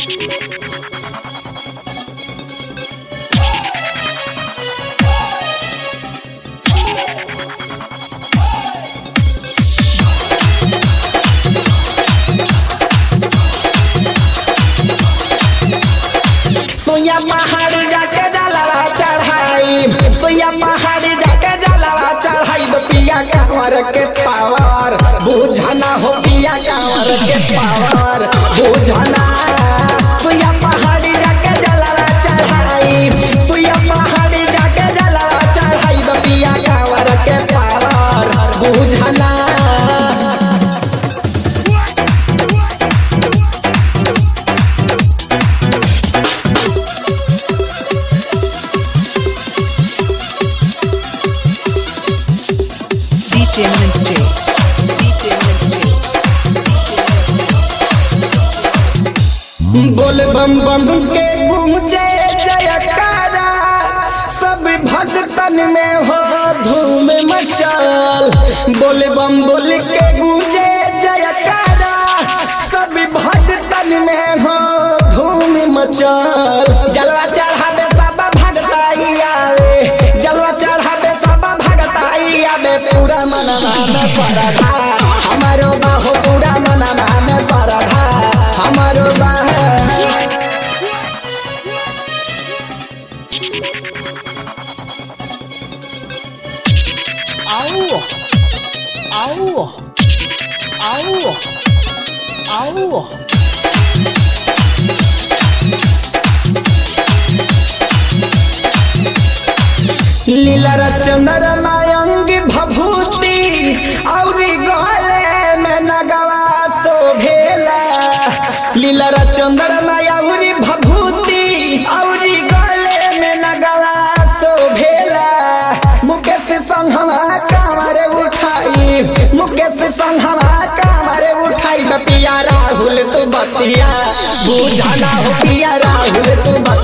सोया पहाड़ जाके जलवा चढ़ाई सोया पहाड़ जाके जलवा चढ़ाई तो पिया कांवर के पावर बुझना हो पिया कांवर के पावर बुझना सोया पहाड़ जाके जलवा चढ़ाई सोया पहाड़ जाके जलवा चढ़ाई तो पिया कांवर के पावर बुझना DJ Minty. DJ Minty. बोल बम बम के गूंजे जयकारा सब भक्तन में हो धूम मचाल बोल बम बोल के गूंजे जयकारा सब भक्तन में हो धूम मचाल जलवा चढ़ावे सब भगताई आवे जलवा चढ़ावे सब भगताई आवे पूरा मनवा में परधा हमारो बाहो पूरा मनवा में परधा हमारो बाहो Au! Au! Au! Au! लीला चंदर मायंग भभूति औरी गले में नगवा तो भेला लीला चंदर मायंगी भभूति औरी गले में नगवा तो भेला मुकेश संघवा कांवर उठाई मुकेश संघवा कांवर उठाई पिया राहुल तू बतिया बुझाना हो पिया राहुल तू बतिया